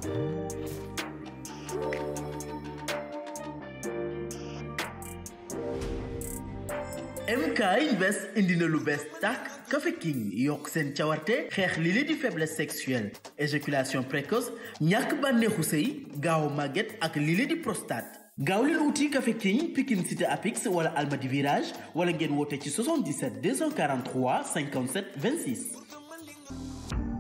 MK Invest indi na lu bees tàkk Café King yokk seen cawarte xeex li li di faiblesse sexuelle éjaculation précoce ñàkk bànneexu sëy gaaw màgget ak li li di prostate gaaw leen wuti Café King Pikine Cité Apix wala Almadi Virage wala ngeen woote ci 77 243 57 26.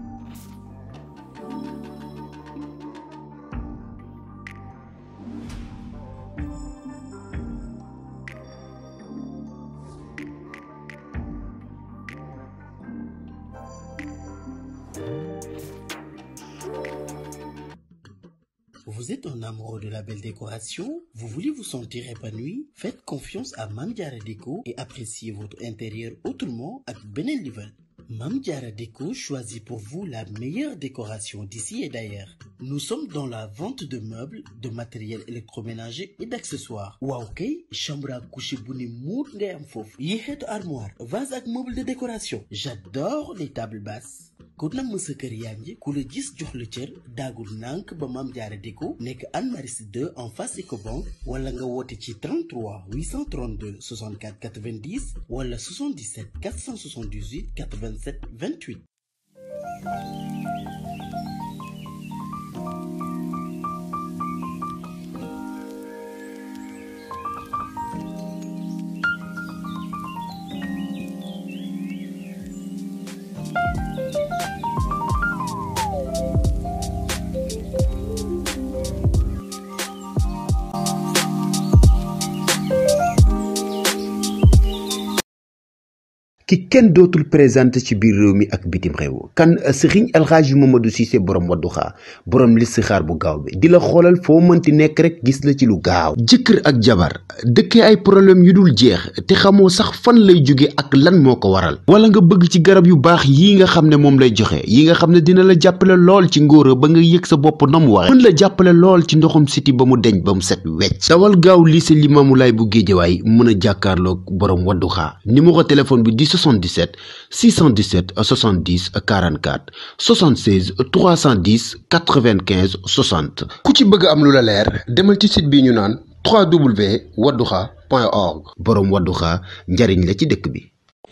Vous êtes un amoureux de la belle décoration? Vous voulez vous sentir épanoui? Faites confiance à Mame Diarra Déco et appréciez votre intérieur autrement ak beneen level. Mame Diarra Déco choisit pour vous la meilleure décoration d'ici et d'ailleurs. Nous sommes dans la vente de meubles, de matériel électroménager et d'accessoires. waaw kay chambre à coucher bu ne muut ngay am foofu. yi xeetu armoire, vase ak meuble de décoration. J'adore les tables basses. ku namm sa kër yaa ngi ku la gis jox la cër daagul nànk ba Mame Diarra Déco nekk Anne Maris 2 en face Ecobank wala nga woote ci 33 832 64 90 wala 77 478 87 28. ki kenn dootul présenté ci biir réew mi ak bitim réew kan sëriñ alxaaji Mamadou Cissé borom wadduxaa borom listixaar bu gaaw bi di la xoolal foo mënti nekk rek gis la ci lu gaaw jëkkër ak jabar dëkkee ay problème yu dul jeex te xamoo sax fan lay jóge ak lan moo ko waral wala nga bëgg ci garab yu baax yi nga xam ne moom lay joxe yi nga xam ne dina la jàppale lool ci ngóora ba nga yëg sa bopp na mu waxe mën la jàppale lool ci ndoxum siti ba mu deñ ba mu set wecc dawal gaaw lycée Limamou Laye bu Géejawaay mën a jàkkaarloog borom wadduxaa numéro téléphone bi di 77 617 70 44 76 310 95 60 ku ci bëgg am lu la leer demal ci site bi ñu naan www.wadduxa.org boroom wadduxa njariñ la ci dëkk bi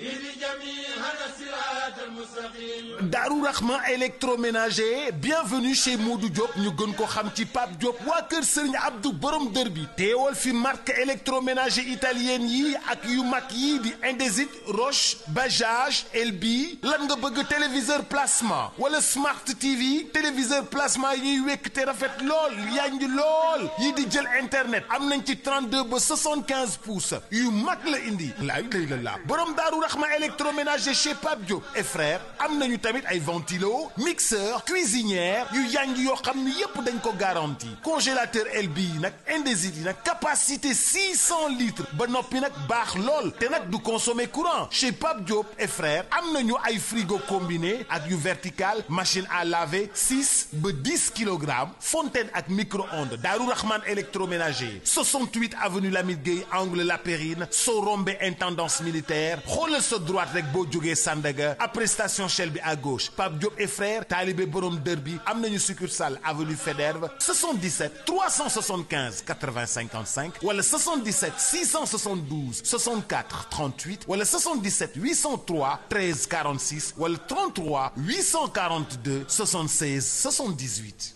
Darou Rahman électroménager bienvenue chez Modou Diop ñu gën ko xam ci Pape Diop waa kër Serigne Abdou borom dër bi teewal fi marque électroménager italienne yi ak yu mag yi di Indesit Roche Bajaj Elbi lan nga bëgg téléviseur plasma wala Smart TV téléviseur plasma yi ñuy wekk te rafet lool yanj lool yi di jël internet am nañ ci 32 ba 75 pouces yu mag la indi laay lay la laa borom Darou Rahman électroménager chez Pape Diop et frère am nañu tamit ay ventilo mixeur cuisinière yu yanj yoo xam ni yépp dañ ko garanti congélateur LB yi nag Indesit yi nag capacité 600 litres ba noppi nag baax lool te nag du consommer courant chez Pape Diop et frères am nañu ay frigo combiné ak yu vertical machine à laver 6 ba 10 kilogrammes fontaine ak micro-ondes Darou Rahman électroménager 68 avenue Lamine Gueye angle La Périne soo rombé intendance militaire xoolal sa droite rek boo jógee Sandaga après station Shell bi à gauche Pape Diop et frères taalibe borom dër bi am nañu succursale avenue Faidherbe 77 375 80 55 wala 77 672 64 38 wala 77 803 13 46 wala 33 842 76 78.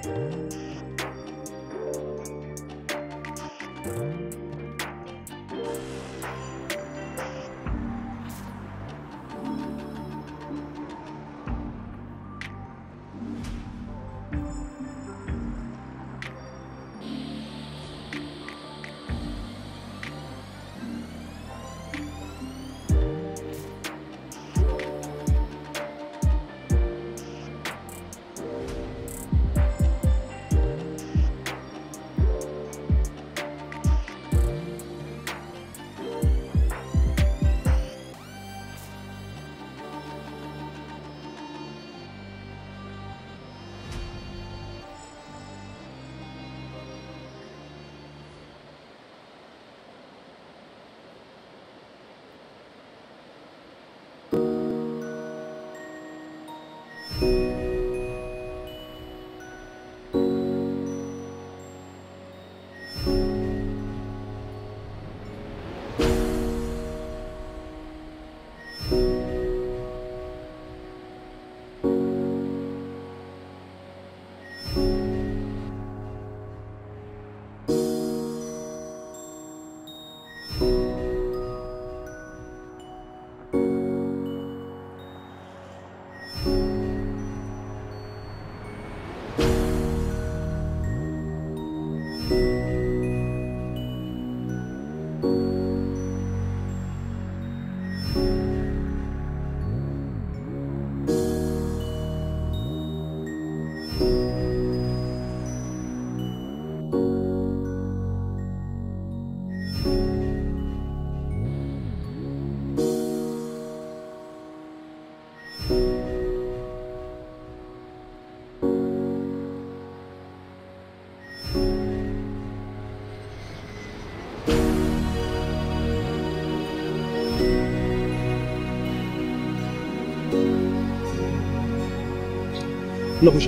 Nabouja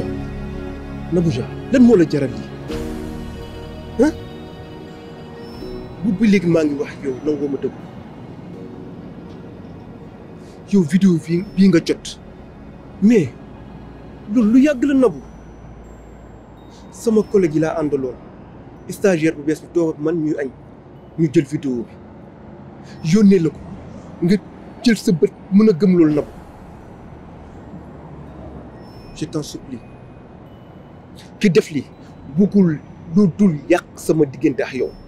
Nabouja lan moo la jaral lii ah bu ba léegi maa ngi wax yow nangoo ma dëggu yow vidéo bi bii nga jot mais loolu lu yàgg la nabu sama collègue yi laa àndaloon stagiaire bu bees bi toog ak man ñuy añ ñu jël vidéo bi yónnee la ko nga jël sa bët mën a gëm loolu nabu je t'en supplie ki def li bëggul lu dul yàq sama diggante ak yow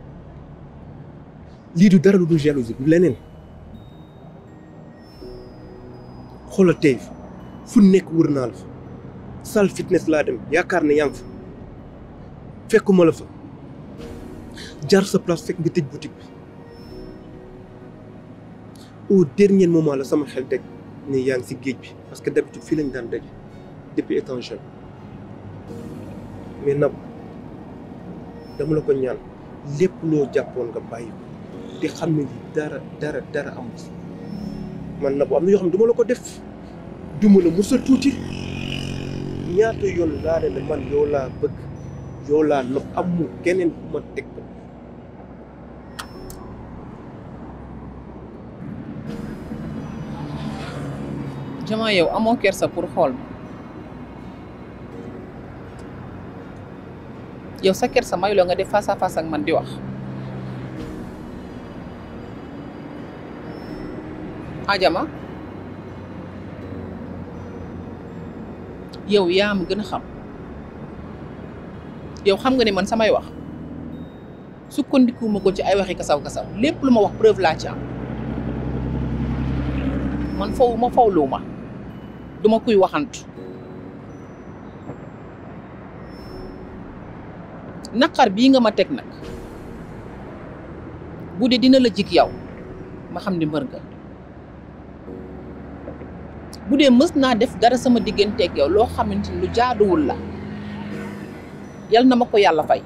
lii du dara lu dul jalousie du leneen xoolal tey fu nekk wër naa la fa salle fitness laa dem yaakaar ne yaa ngi fa fekkuma la fa jaar sa place fekk nga tëj boutique bi au dernier moment la sama xel daj ne yaa ngi si géej bi parce que d'habitude fii lañ daan daje depuis étant jeune mais nab dama la ko ñaan lépp loo jàppoon nga bàyyi ko te xam ne lii dara dara dara amul si man nab am na yoo xam ne du ma la ko def du ma la musal tuuti ñaata yoon laa ne la man yow laa bëgg yow laa nopp amul keneen bu ma teg ko jamaa yow amoo kersa pour xool ma yow sa kersa mayu la nga def face à face ak man di wax ajama yow yaa ma gën a xam yow xam nga ne man samay wax sukkandikuwuma ko ci ay waxi kasaw kasaw lépp lu ma wax preuve laa ci am man faw ma fawlu ma duma kuy waxantu naqar bii nga ma teg nag bu dee dina la jig yow ma xam ni mbër nga bu dee mës naa def dara sama digganteeg yow loo xamante ni lu jaaduwul la yal na ma ko yàlla fay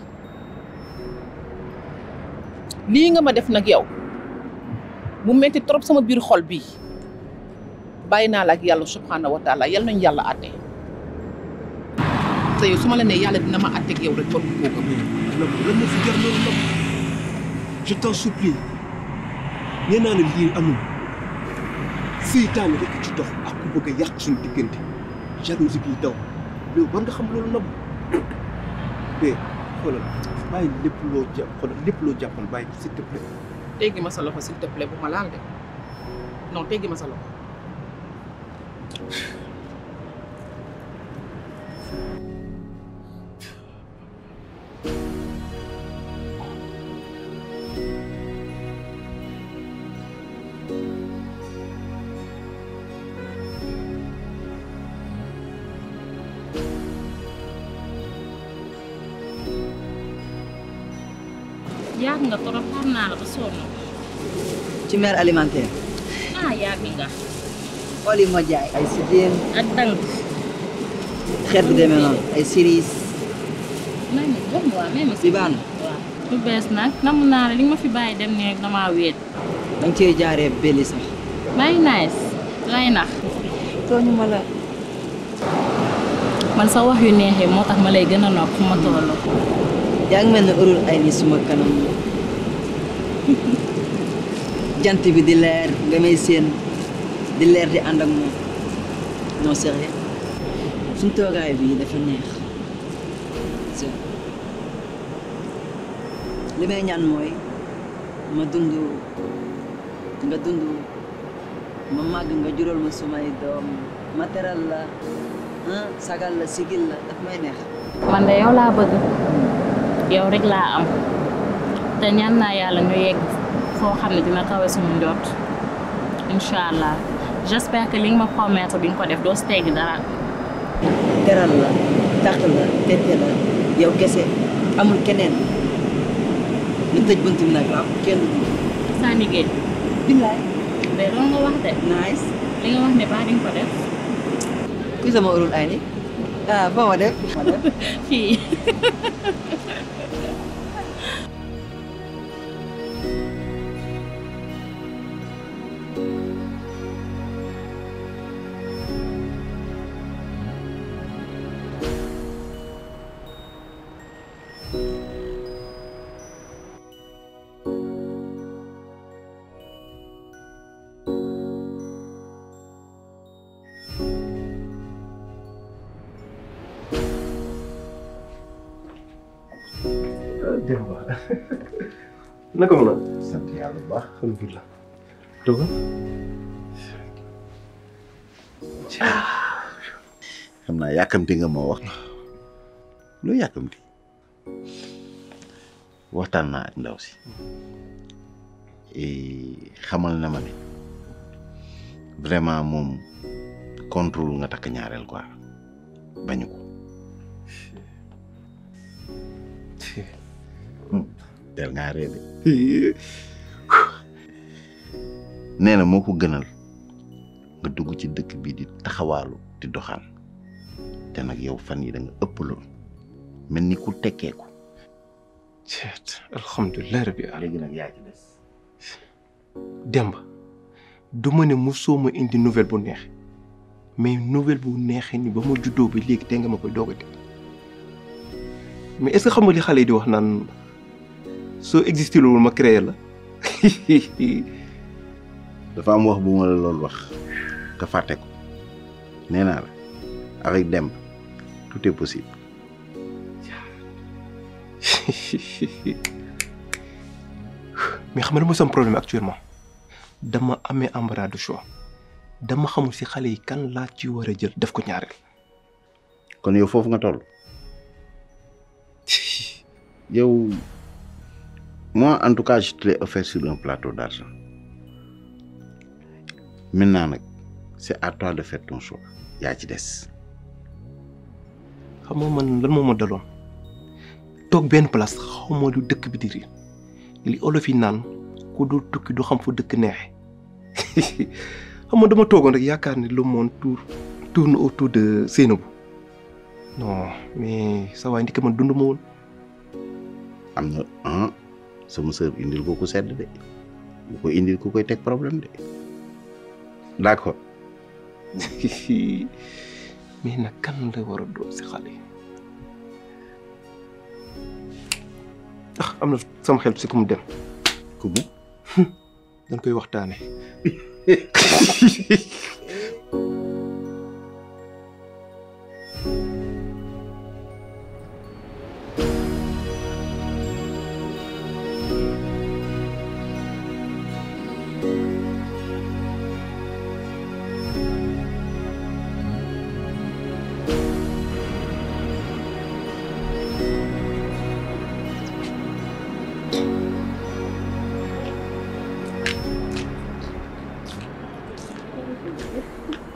lii nga ma def nag yow mu metti trop sama biir xol bii bàyyi naa la ak yàlla subhanahu wa taala yal nañu yàlla àtte te yow su ma la nee yàlla dina ma àtte ak yow rek war nga koo gëm Nabou lan moo fi jar loolu Nabou je t'en supplie nee naa la lii amul seytaane rek ci dox ak ku bëgg a yàq suñu diggante jalousie bi daw loolu war nga xam loolu Nabou bee xoolal bàyyi lépp loo jàpp xoolal lépp loo jàppoon bàyyi ko s'il te plaît teggi ma sa loxo s'il te plaît bu ma laal de non teggi ma sa loxo yàgg nga trop xam naa la ba sonn ci mère alimentaire ah yàgg nga xool yi ma jaay ay sidéem ak tànk xeet bi demee noonu ay siris may ma jox ma waa may ma si baan waaw lu bees nag namu naa la li nga ma fi bàyyi dem nii rek damaa wéet danga cee jaaree belli sax bàyyi nice lay nax tooñu ma la man sa wax yu neexee moo tax ma lay gën a nopp fu ma toll yaa ngi mel ne urul ay ni suma kanam jant bi di leer nga may seen di leer di ànd ak moom non sérieux suñ toogaay bi dafa neex c'est li may ñaan mooy ma dund nga dund ma màgg nga jural ma sumay doom ma teral la ah sagal la sigil la daf may neex man de yow laa bëgg yow rek laa am te ñaan naa yàlla ñu yegg foo xam ne dina kawe suñu njot incha allah j'espère que li nga ma promettre di nga ko def doo si teggi dara teral la tàq la tette la yow kese amul keneen ñu tëj bunt bi nag waaw kenn du saa liggéey billaay de loolu nga wax de nice li nga wax ne baa di nga ko def kuy sama urul ay ni ah ba ma def ma def fii Demba naka mu na sant yàlla bu baax alhamdulilah toogal xam naa yàkkamti nga moo wax loo yàkkamti waxtaan naa ak ndaw si et xamal na ma ne vraiment moom contrôle nga takk ñaareel quoi bañu ko del ngaa ree de nee na moo ko gënal nga dugg ci dëkk bi di taxawaalu di doxaan te nag yow fan yi da nga ëppaloon mel ni ku tekkeeku ceet alhamdulilah rabbi alamin léegi nag yaa ci des Demba du ma ne mosoo ma indi nouvelle bu neex mais nouvelle bu neexee ni ba ma juddoo ba léegi te nga ma koy doog a dégg mais est-ce que xam nga li xale yi di wax naan soo existé loolu ma créé la dafa am wax bu ma la loolu wax nga fàtte ko nee naa la avec Demba tout est possible mais xam nga mooy sama problème actuellement dama amee embarras de choix dama xamul si xale yi kan laa ci war a jël def ko ñaareel. kon yow foofu nga toll yow moi en tout cas je te l'ai offert sur un plateau d'argent maintenant nag c'est à toi de faire ton choix yaa ci des xam nga man lan moo ma daloon toog benn place xaw ma lu dëkk bi di riir li olof yi naan ku dul tukki du xam fu dëkk neexe xam nga dama toogoon rek yaakaar ne le monde tour tourne autour de Seynabou non mais sa waay ndike man dund ma woon am na ah sama sœur indil ko ku sedd de bu ko indil ku koy teg problème de d'accord mais nag kan la war a doon si xale yi ah am na sama xel si ku mu dem ku mu dañ koy waxtaane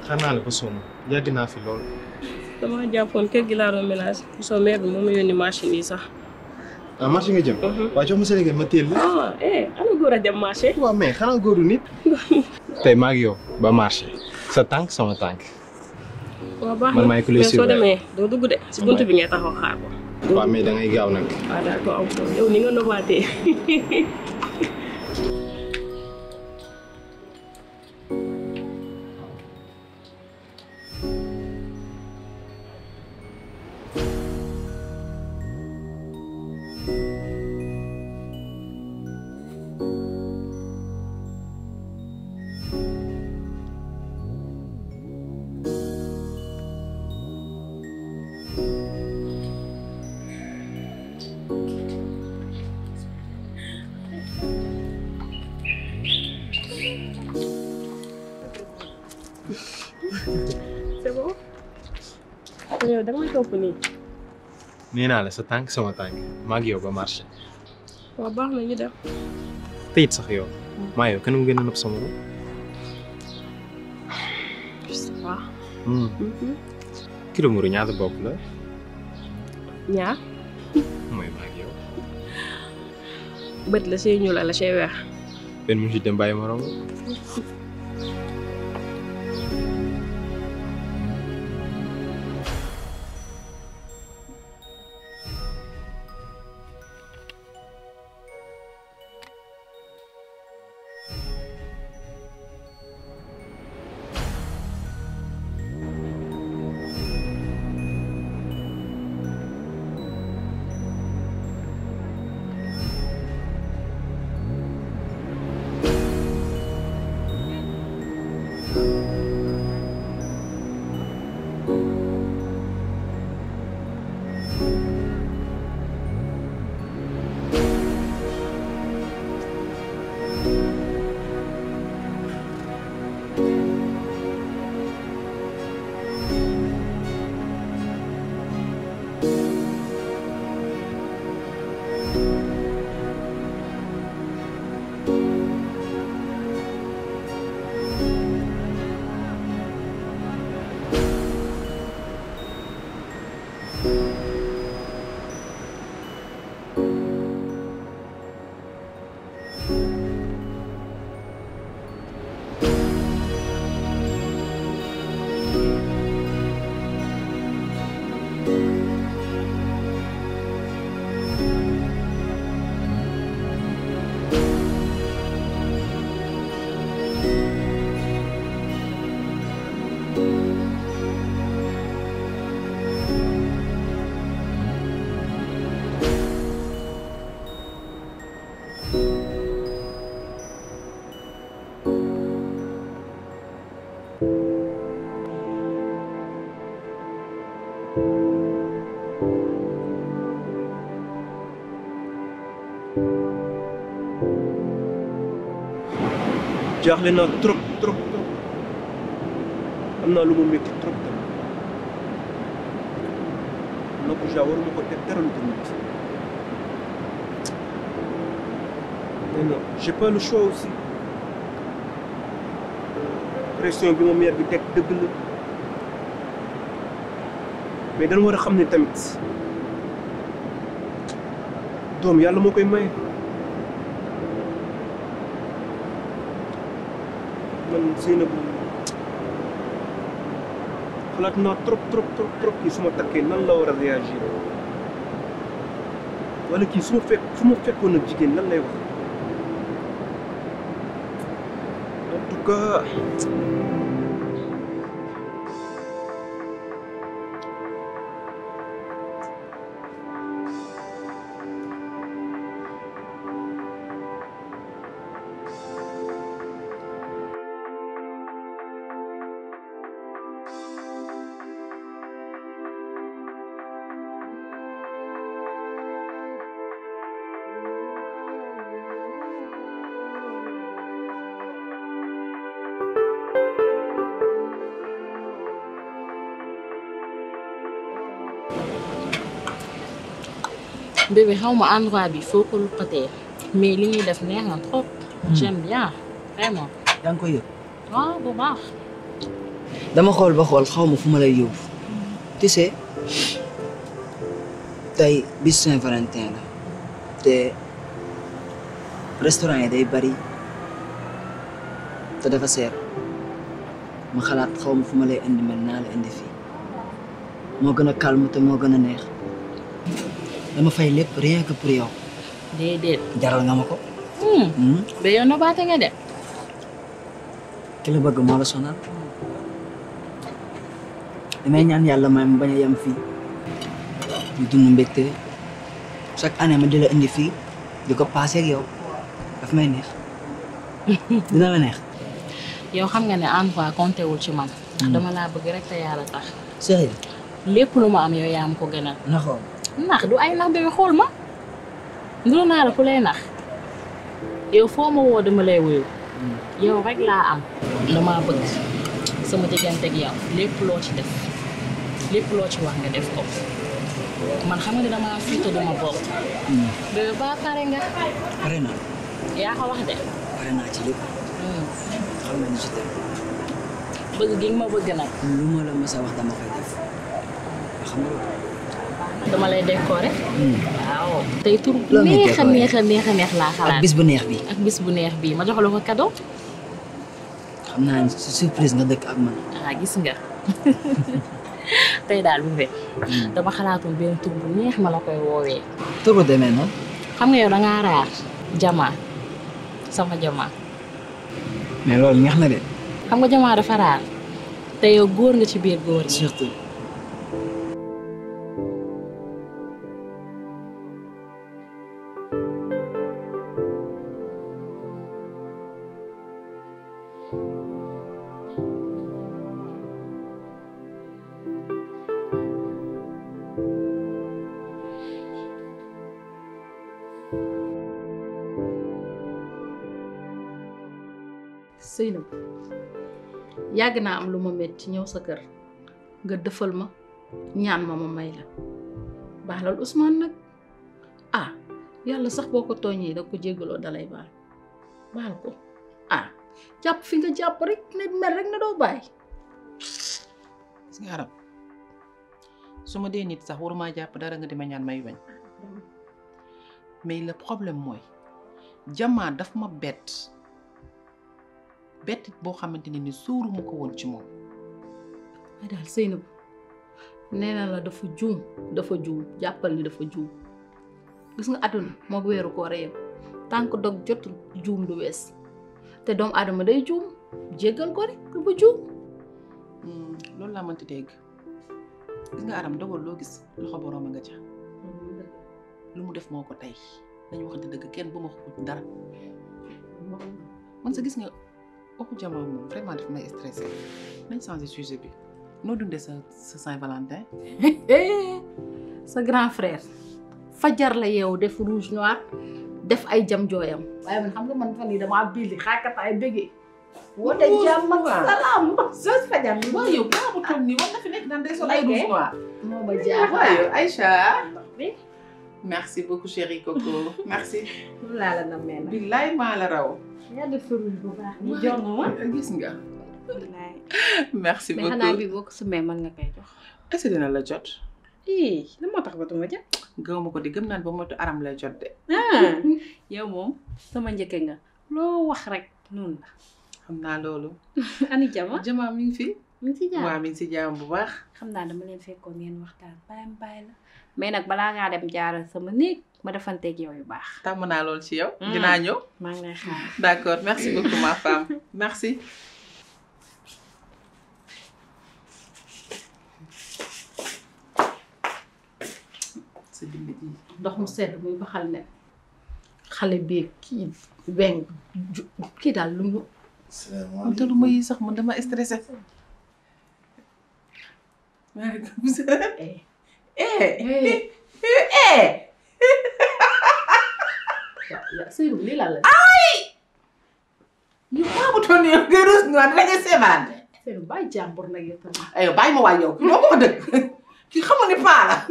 xaar naa la ba sonn yàgg naa fi lool. dama jàppoon kër gi laa doon ménage soo mère bi moo ma yónni machine yi sax. ah marché nga jëm. waaw jox ma Sénégal ma teel la. ah eh ana góor a dem marché. waaw mais xanaa góoru nit. tey maa ngi yow ba marché sa tànk sama tànk. waaw baax man na maay ku lay mais soo suivre. demee doo dugg de si buntu bi ngay taxaw xaar ko. waaw mais da ngay gaaw nag. waaw daal ko am solo yow ni nga nobaatee. c'est bon. yow da nga may topp nii. nee naa la sa tànk sama tànk maa ngi yow ba marché. waaw baax na ñu dem. te it sax yow. maa yow kenn mu gën a nëb sama bopp. ça va. kilo mburu ñaata bopp la. ñaar mooy maa ngi yow. bët la see ñuul la see weex. benn mu ci dem bàyyi morom. jaaxle naa trop trop trop am naa lu mu métti trop tamit Nabouja waruma ko def dara lu ko métti mais non j'ai pas le choix aussi pression bi ma mère bi teg dëgg la mais dañu war a xam ne tamit doom yàlla moo koy maye. man Seynabou xalaat naa trop trop trop trop kii su ma takkee nan la war a réagir wala kii su ma fekk su ma fekkoon ak jigéen lan lay wax en tout cas bébé xaw ma endroit bi foo ko luqatee mais li ñuy def neex na trop. j'aime bien vraiment. yaa ngi koy yëg. waaw bu baax. dama xool ba xool xaw ma fu ma lay yóbbu tu sais tey bis Saint-Valentin la te restaurant yi day bari te dafa seer ma xalaat xaw ma fu ma lay indi mel naa la indi fii moo gën a calme te moo gën a neex dama fay lépp rien que pour yow déedéet. jaral nga ma ko ba yow nobaate nga de. ki la bëgg moo la sonal damay ñaan yàlla may ma bañ a yem fii ñu dund mbégte chaque année ma di la indi fii di ko passé ak yow daf may neex dina la neex yow xam nga ne en fois compté wul ci man. ndax dama laa bëgg rek te yàlla tax. sérieux lépp lu ma am yow yaa ma ko gënal. naxoo nax du ay nax bébé xool ma. nduru naa la ku lay nax. yow foo ma woo dama lay wuyu. yow rek laa am. damaa bëgg sama diggante ak yow lépp loo ci def lépp loo ci wax nga def ko. man xam nga ne damaa fiite duma bokk. bébé ba pare nga. pare naa yaa ko wax de. pare naa ci lépp xam nga ni ci tey bëgg gi nga ma bëgg nag. lu ma la mës a wax dama koy def xam nga loolu dama lay décorer. waaw tey tur bu Loo may neex a décorer? neex a neex a neex laa xalaat. ak bis bu neex bi ak bis bu neex bii ma jox la ko cadeau. xam naa ni su surprise nga dëkk ak man ah gis nga tey daal bu fe dama xalaatoon benn tur bu neex ma la koy woowee. tur bu demee noonu xam nga yow da ngaa raar jamaa sama jamaa mais loolu neex na de xam nga jamaa dafa raar te yow góor nga ci biir góor yi. surtout Seynab yàgg naa am lu ma metti ñëw sa kër nga dëfal ma ñaan ma ma may la baalal Ousmane nag ah yàlla sax boo ko tooñee da ko jéggaloo dalay baal baal ko ah jàpp fi nga jàpp rek ne mer rek ne doo bàyyi gis nga arab su ma dee nit sax waruma jàpp dara nga di ma ñaan may bañ mais le problème mooy jamaa daf ma bett bett boo xamante ne ni sóoruma ko woon ci moom ay daal Seynab nee na la dafa juum dafa juum jàppal ni dafa juum gis nga àdduna moo weeru koor a yem tànk dog jotul juum du wees te doomu aadama day juum jéggal ko rek dafa juum loolu laa mënti dégg gis nga aram dogal loo gis loxo boroom a nga ca lu mu def moo ko tey dañu waxante dëgg kenn bu ma xut dara man sa gis nga waxu jamaa moom vraiment daf may stressé nañ changé sujet bi noo dundee sa sa Saint-Valentin sa grand frère fajar la yeewu def rouge noir def ay jam jooyam waaye man xam nga man fan yi damaa billi xaakata ay bëggee woote jàmm ak salaam sos fajar bi waaw yow kaa bu toog nii war na fi nekk naan day sol ay Ok. rouge noir moo ma jaaxal waaw yow Aïcha merci beaucoup chérie Coco merci laa la na mel billaay maa la raw yaa def rouge bu baax ni jox ma gis nga merci mais xanaa beaucoup bi boo ko sumee mën nga koy jox. est-ce que dina la jot ii lan moo tax ba duma jot. gëw ma ko di gëm naan ba motu aram lay jot de ah yow moom sama njëkke nga loo wax rek noonu la. xam naa loolu ani jama jama mi ngi fi mi ngi si jàmm waaw mi ngi si jaam bu baax xam naa dama leen fekkoon ngeen waxtaan bàyyi ma bàyyi la mais nag balaa ngaa dem jaaral sama néeg ma defanteeg yow yu baax. tàmm naa loolu ci yow dinaa ñëw maa ngi lay xaar. d'accord merci beaucoup ma femme merci sa dimbi ji ndox mu sedd muy baxal ne xale beeg kii weng ju- kii daal lu mu am te lu ma yi sax man dama stressé maaleykum salaam eh eh eh eh ya ya Seydou lii laa la ñu xaamutoon yow ngay rus noir dina nga seebaan Seydou bàyyi jàmbur nag yow tamit ayo bàyyi ma waay yow ki doo ko wax dëgg ki xamul ni paa la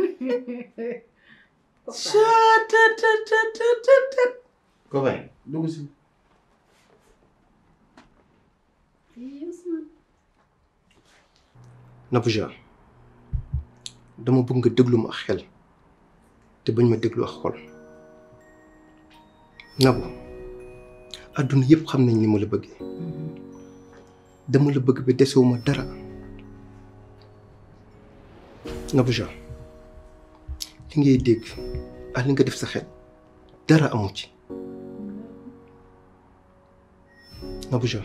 chatatatatatatat copain dugg si Nabouja dama bëgg nga déglu ma ak xel te bañ ma déglu ak xol Nabou àdduna yëpp xam nañ ni ma la bëggee dama la bëgg ba desewuma dara Nabouja li ngay dégg ak li nga def sa xel dara amu ci Nabouja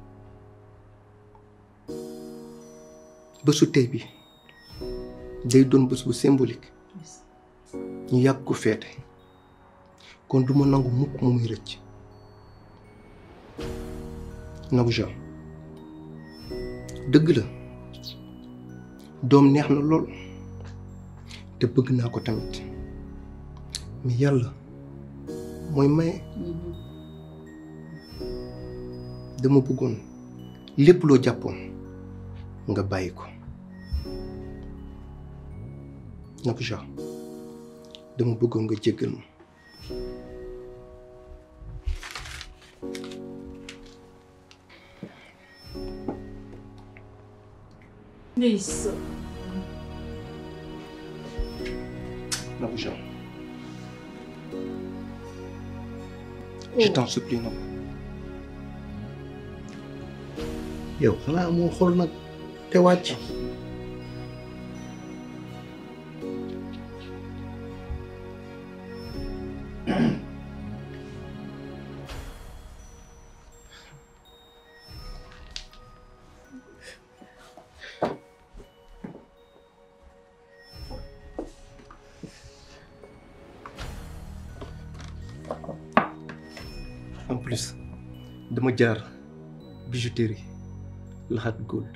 bésu tey bi day doon bés bu symbolique ñu yàgg ko feete kon duma nangu mukk mu muy rëcc Nabouja dëgg la doom neex na lool te bëgg naa ko tamit mais yàlla mooy maye dama bëggoon lépp loo jàppoon nga bàyyi ko Nabouja dama bëggoon nga jéggal ma Ndeysaan. Nabouja je t'en supplie Nabou yow xanaa amoo xol nag te wàcc en plus dama jaar bijouterie laxat gold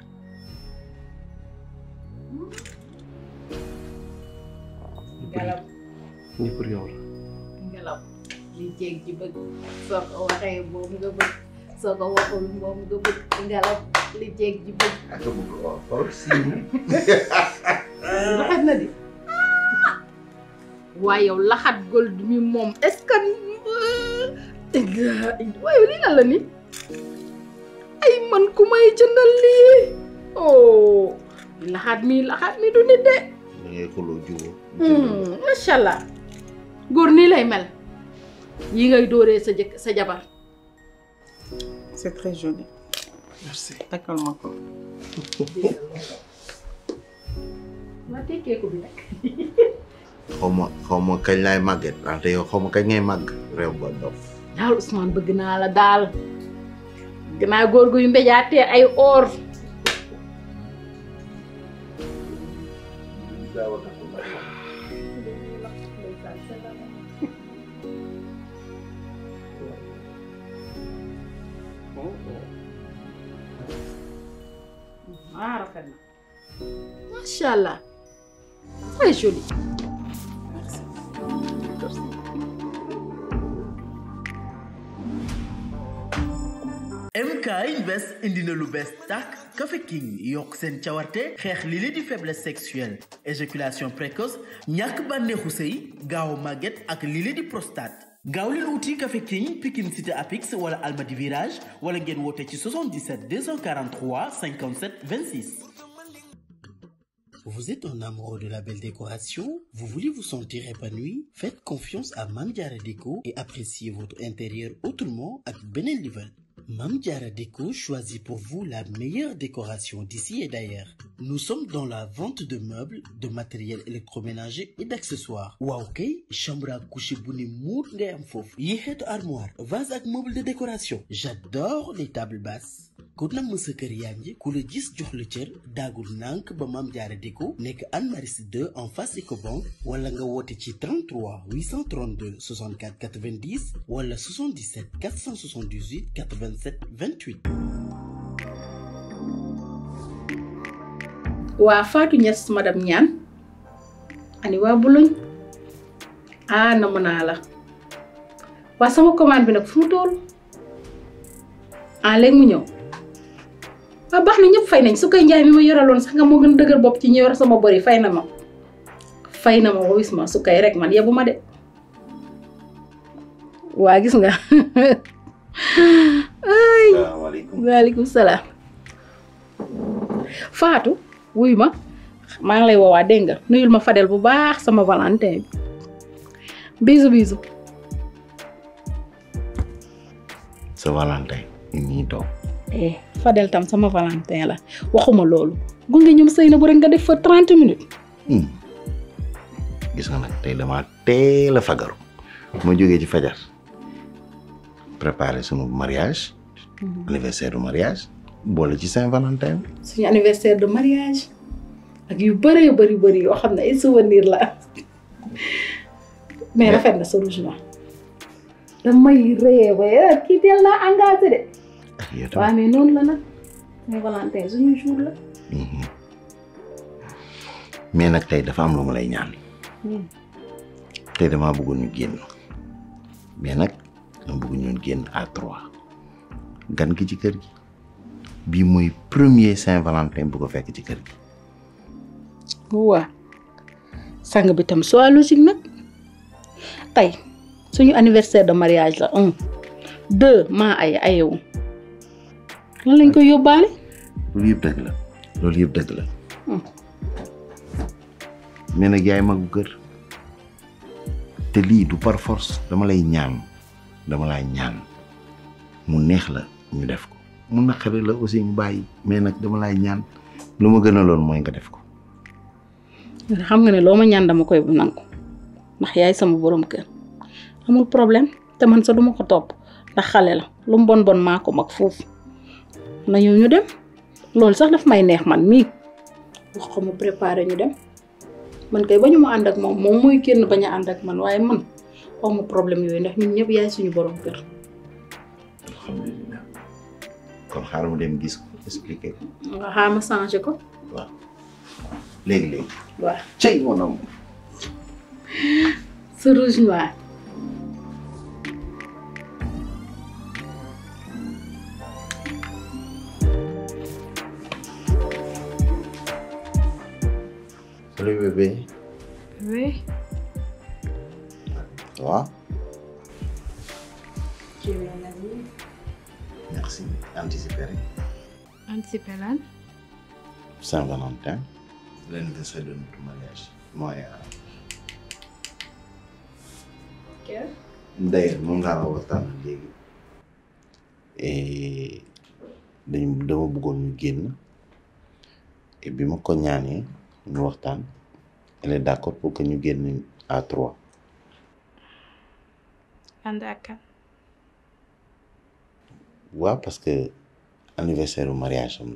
Ngelaw ñi pour yow la ngelaw li jéeg ji bëgg soo ko waxee moom nga bëgg soo ko waxul moom nga bëgg ngelaw li jéeg ji bëgg ak bëgg ko xool si laxat na di waaye yow laxat gold mi moom est-ce que waaye lii lan la ni ay man ku may jëndal lii oh laxaat mi laxaat mi du nit de da ngay xuloo jubóo macha allah góor nii lay mel yi ngay dóoree sa jëkk sa jabar c'est très joli merci takkal ma ko ma tekkee ko bi nag xaw ma xaw ma kañ laay màgget wante yow xaw ma kañ ngay màgg réew ba dof daal Ousmane bëgg naa la daal bëgg naa góor guy mbéjaatee ay or ah rafet na macha allah très joli MK Invest indi na lu bees tàkk Café King yokk seen cawarte xeex li li di faiblesse sexuelle éjaculation précoce ñàkk bànneexu sëy gaaw màgget ak li li di prostate gaaw leen wuti Café King Pikine Cité Apix wala Almadi Virage wala ngeen woote ci 77 243 57 26 Vous êtes un amoureux de la belle décoration? Vous voulez vous sentir épanoui? Faites confiance à Mame Diarra Déco et appréciez votre intérieur autrement ak beneen level. Mame Diarra Déco choisit pour vous la meilleure décoration d'ici et d'ailleurs. Nous sommes dans la vente de meubles, de matériel électroménager et d'accessoires. waaw kay chambre à coucher bu ne muut ngay am foofu. yi xeetu armoire, vase ak meuble de décoration. J'adore les tables basses. ku namm sa kër yaa ngi ku la gis jox la cër daagul nànk ba Mame Diarra Déco nekk Anne Maris 2 en face Ecobank wala nga woote ci 33 832 64 90 wala 77 478 87 28. waa Fatou Niass madame Niane ani waa Boulogne ah namm naa la waa sama commande bi nag fu mu toll ah léegi mu ñëw waaw baax na ñëpp fay nañ su koy njaay mi ma yoraloon sax nga moo gën a dëgër bopp ci ñi yor sama bori fay na ma fay na ma wis ma su koy rek man yebu ma de waa gis nga ay salaamaaleykum. waaleykum salaam Fatou wuy ma maa ngi lay woowaa dégg nga nuyul ma Fadel bu baax sama Valentin bi bisu bisu sa Valentin ñii toog eh Fadel tam sama Valentin la waxuma loolu gunge ñoom sëy na bu rek nga def fa 30 minutes gis nga nag tey dama teel a fagaru ma jógee ci fajar préparer sunu mariage anniversaire du mariage boole ci Saint-Valentin suñu anniversaire de mariage ak yu bëree bëri bëri yoo xam ne ay souvenir la mais rafet na sa rouge noir damay ree ba yéen kii teel naa engagé de waaw mais noonu la nag Saint Valentin suñu jour la mais nag tey dafa am lu ma lay ñaan tey damaa bëggoon ñu génn mais nag dama bëgg ñu génn à trois gan gi ci kër gi bii mooy premier Saint-Valentin bu ko fekk ci kër gi waa sang bi tam soit logique nag tey suñu anniversaire de mariage la un deux maa ay ayewu lan lañ koy yóbbaale loolu yëpp dëgg la loolu yëpp dëgg la mais nag yaay magu kër te lii du par force dama lay ñaan dama lay ñaan mu neex la ñu def ko mu naqari la aussi ñu bàyyi mais nag dama lay ñaan lu ma gën a loon mooy nga def ko xam nga ne loo ma ñaan dama koy bu nangu ndax yaay sama borom kër amul problème te man sa duma ko topp ndax xale la lu mu bon bon maa ko mag foofu na ñëw ñu dem loolu sax daf may neex man mii wax ko mu préparé ñu dem man kay bañu ma ànd ak moom moom mooy kenn bañ a ànd ak man waaye man xaw ma problème yooyu ndax ñun ñëpp yaay suñu borom kër. alhamdulilah kon xaaral mu dem gis ko expliqué ko. nga xaar ma changé ko. waaw léegi léegi. waaw cey mon am. sa rouge noir. Salut bébé. Oui. Ça va Tu es bien habillée. Merci. Anticipé rek. Anticiper lan. Saint-Valentin. L'anniversaire de notre mariage. Moi et Kër. D'ailleurs moom laa la waxtaan léegi. Et dañ dama bëggoon ñu génn. Et bi ma ko ñaanee ñu waxtaan. Elle est d'accord pour que ñu génn à trois. ànd ak kan. waaw parce que anniversaire u mariage am la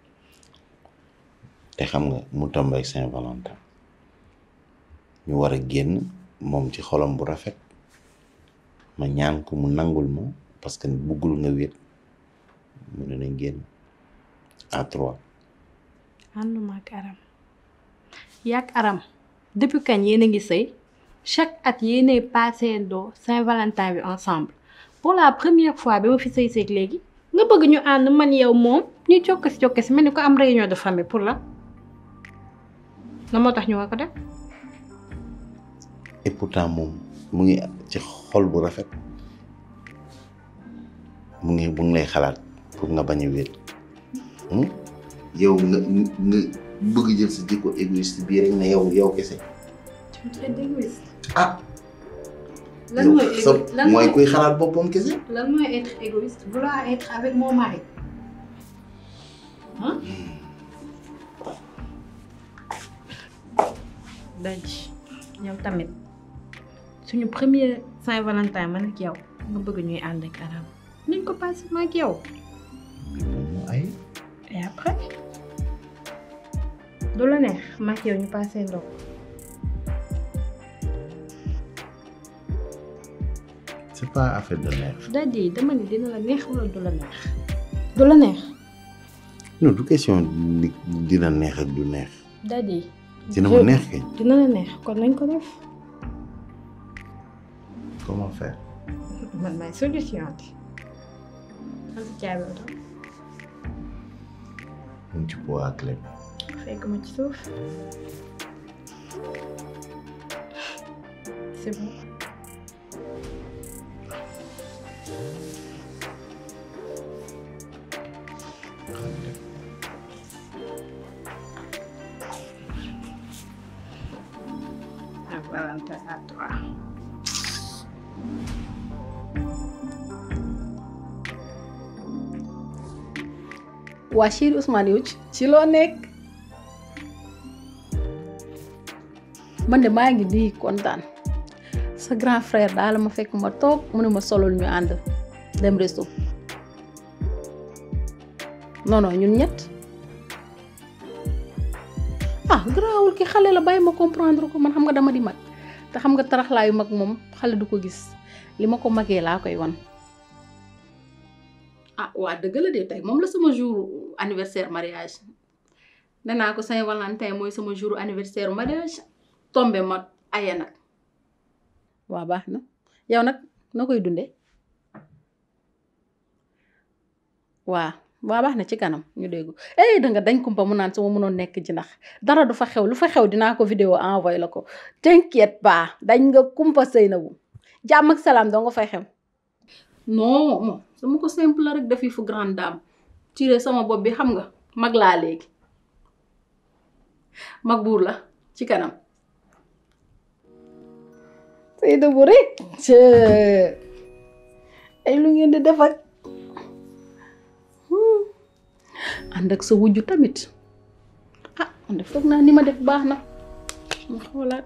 te xam nga mu tombe ak Saint-Valentin ñu war a génn moom ci xolam bu rafet ma ñaan ko mu nangul ma parce que buggul nga wéet mu ne nañ génn à trois ànduma ak Aram. yàgg Aram depuis kañ yéen a ngi sëy chaque at yéenay passé doo Saint-Valentin bi ensemble pour la première fois bi ma fi sëy seeg léegi nga bëgg ñu ànd man yow moom ñu jokkasi jokkasi mel ni ko am réunion de famille pour la na moo tax ñu war ko def. et pourtant moom mu ngi ci xol bu rafet mu ngi mu ngi lay xalaat pour nga bañ a wéet yow nga nga bëgg jël sa jikko égoïste bii rek ne yow yow kese tu me traites d'égoïste. ah lan yow mooy sa égo- lan mooy kuy xalaat boppam kese lan mooy être égoïste vouloir être avec mon mari ah. daj yow tamit suñu premier Saint-Valentin man ak yow nga bëgg ñuy ànd ak Aram nañ ko passé ma ak yow. ay et après du la neex ma ak yow ñu passé ndox. c'est pas affaire de neex dadi dama ne dina la neex wala du la neex. du la neex. non du question ni dina neex ak du neex dadi. dina ma neex kay dina la neex kon nañ ko def. comment faire man maay solution bi. xam si caabi oto. mu ngi ci bois ak clé fekk ma ci suuf. c'est bon. Saint-Valentin à toi. waa chéri Ousmane yow ci loo nekk man de maa ngi nii kontaan sa grand frère daal ma fekk ma toog mu ne ma solul ñu ànd dem resto non non ñun ñett ah garaawul ki xale la bàyyi ma comprendre ko man xam nga dama di mag te xam nga taraxlaayu mag moom xale du ko gis li ma ko magee laa koy wan ah waa dëgg la de tey moom la sama jour anniversaire mariage nee naa ko Saint Valentin mooy sama jour anniversaire mariage tombé ma aye nag waa baax na yow nag noo koy dundee waa waa baax na ci kanam ñu déggu eh danga dañ kumpa mu naan su ma mënoon nekk ji ndax dara du fa xew lu fa xew dinaa ko vidéo envoyé la ko t'inquiète pas dañ nga kumpa sëy na bu jàmm ak salaam doo nga fay xew non moom dama ko simple la rek defi fu grande dame tiré sama bopp bi xam nga mag laa léegi mag buur la ci kanam sëy na bu rek ay lu ngeen di def ak ànd ak sa wujju tamit ah man de foog naa ni ma def baax na ma xoolaat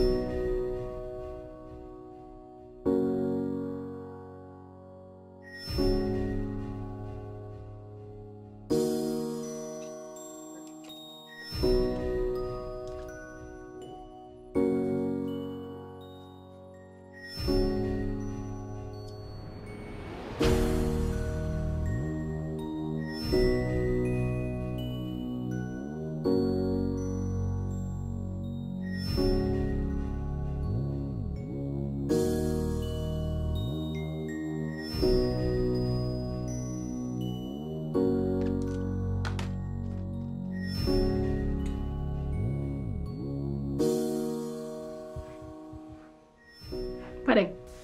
pare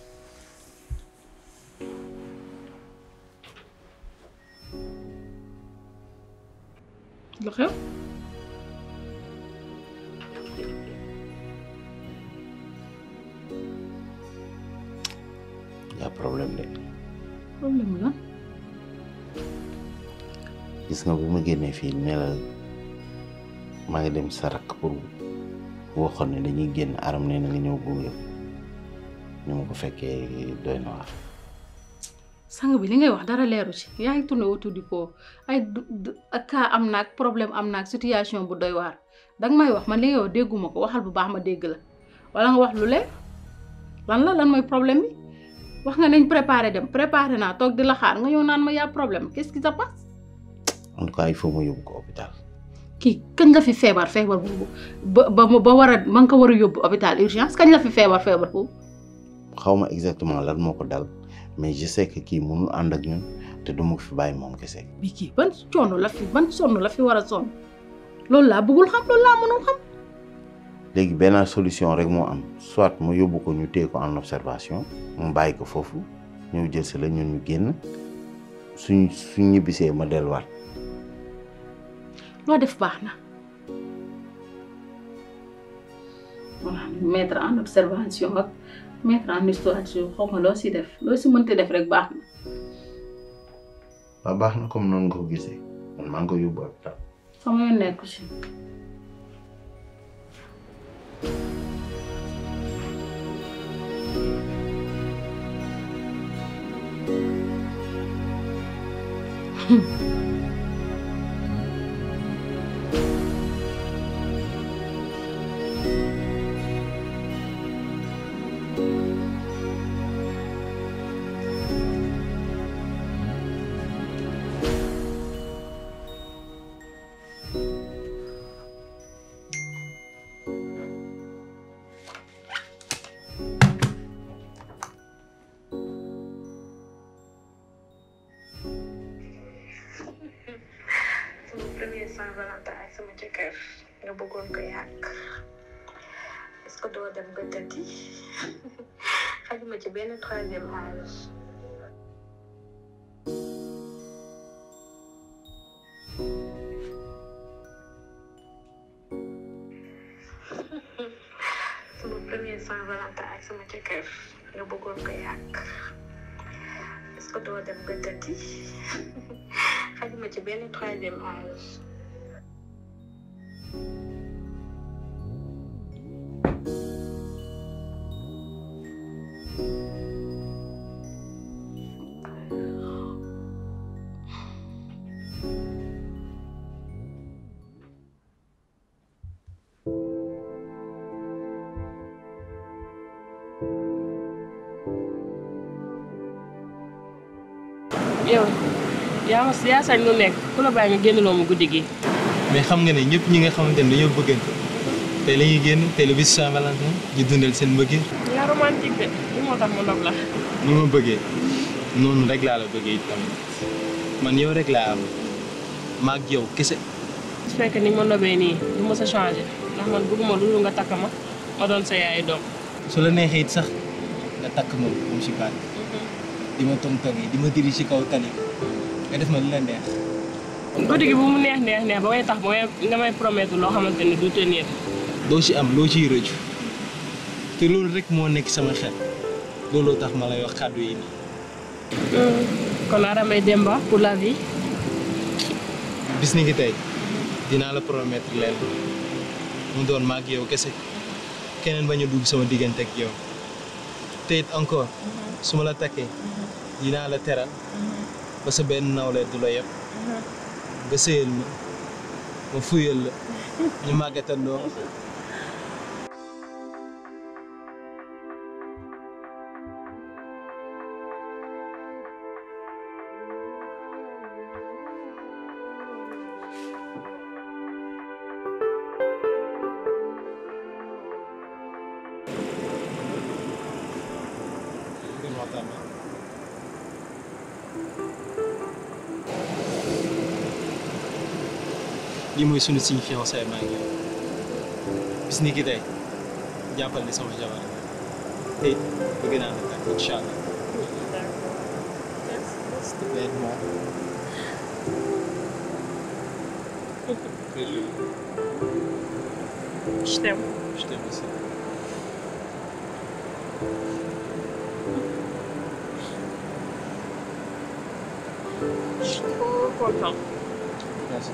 lu xew yaa problème de problème la gis nga bu ma génnee fii ne la maa ngi dem sa rakk pour waxoon ne dañuy génn aram nee na nga ñëw gunge ni ma ko fekkee doy na waar sang bi li ngay wax dara leeru ci yaa ngi tourné autour du pot ay cas am naag problème am naag situation bu doy waar danga may wax man li ngay wax dégguma ko waxal bu baax ma dégg la wala nga wax lu leer lan la lan mooy problème bi wax nga nañ préparé dem préparé naa toog di la xaar nga ñëw naan ma yaa problème qu'est-ce qui se passe en tout cas il faut ma yóbbu ko hôpital kii kañ la fi feebar feebar boobu ba ba ba war a ma nga ko war a yóbbu hôpital urgence kañ la fi feebar feebar boobu xaw ma exactement lan moo ko dal mais je sais que kii mënul ànd ak ñun te du ma fi bàyyi moom kese. bi kii ban coono la fi ban sonn la fi war a sonn loolu laa bëggul xam loolu laa mënul xam. léegi benn solution rek moo am soit mu yóbbu ko ñu téye ko en observation mu bàyyi ko foofu ñëw jël si la ñun ñu génn suñ suñ ñibbisee ma delluwaat. loo def baax na. voilà mettre en observation ak. mettre en situation xaw ma loo si def loo si mënti def rek baax na. waaw baax na comme noonu nga ko gisee man maa ngi ko yóbbu hôpital. sama yoon nekku ci. sama premier Saint-Valentin ak sama jëkkër nga bëggoon ko yàq est-ce que doo dem ba tëddi xajuma ci benn troisième âge sama premier Saint-Valentin ak sama jëkkër nga bëggoon ko yàq est-ce que doo dem ba tëddi xajuma ci benn troisième âge yow yaa ma yaa sañ lu nekk ku la bàyyi nga génnloo ma guddi gi mais xam nga ne ñëpp ñi nga xamante ne dañoo bëggante tey la ñuy génn tey le bis Saint-Valentin ñu dundal seen mbëggeel yaa romantique de li moo tax ma nopp la ni ma bëggee noonu rek laa la bëggee itam man yow rek laa am maag yow kese su fekkee ni ma nobee nii du ma sa changé ndax man bëgguma lu dul nga takk ma ma doon sa yaay doom su la neexee it sax nga takk ma moom si baat di ma tong-tong yi di ma diri si kaw tali nga def ma lu la neex guddi gi bu mu neex neex neex ba may tax ba may nga may promettre loo xamante ne du tenir doo ci am loo ciy rëccu te loolu rek moo nekk sama xel looloo tax ma lay wax kàddu yi nii kon Aramay Demba pour la vie bis ni ki tey dinaa la promettre leen mu doon maag yow kese keneen bañ a dugg sama diggante ak yow te it encore su ma la takkee dinaa la teral ba sa benn nawle du la yeb nga sëyal ma ma fuyal la ñu màggatandoo lii mooy sunu signe fiançailles maa ngi yow bis ni ki tey jàppal ni sama jabar te it bëgg naa la takk incha allah s'il te plaît Très joli. Je t'aime. Je t'aime aussi. Je suis trop contente. Merci.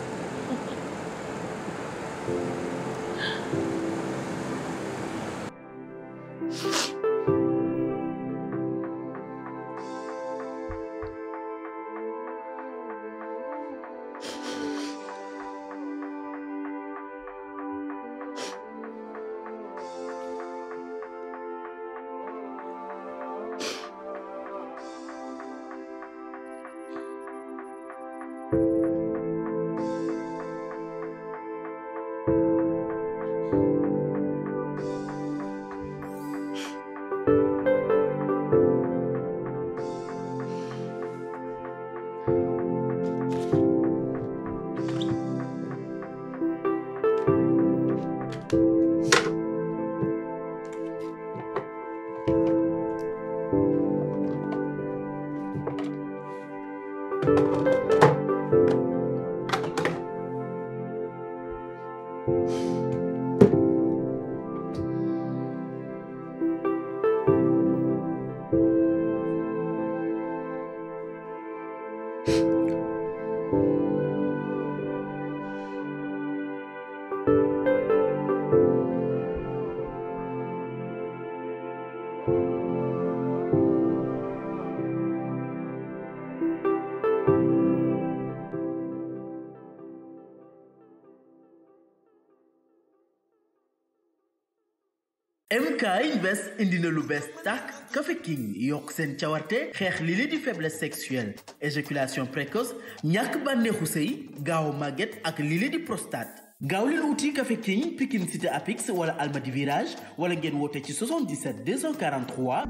MK Invest indi na lu bees tàkk Café King yokk seen cawarte xeex li li di faiblesse sexuelle éjaculation précoce ñàkk bànneexu sëy gaaw màgget ak li li di prostate gaaw leen wuti Café King Pikine Cité Apix wala Almadi Virage wala ngeen woote ci 77 243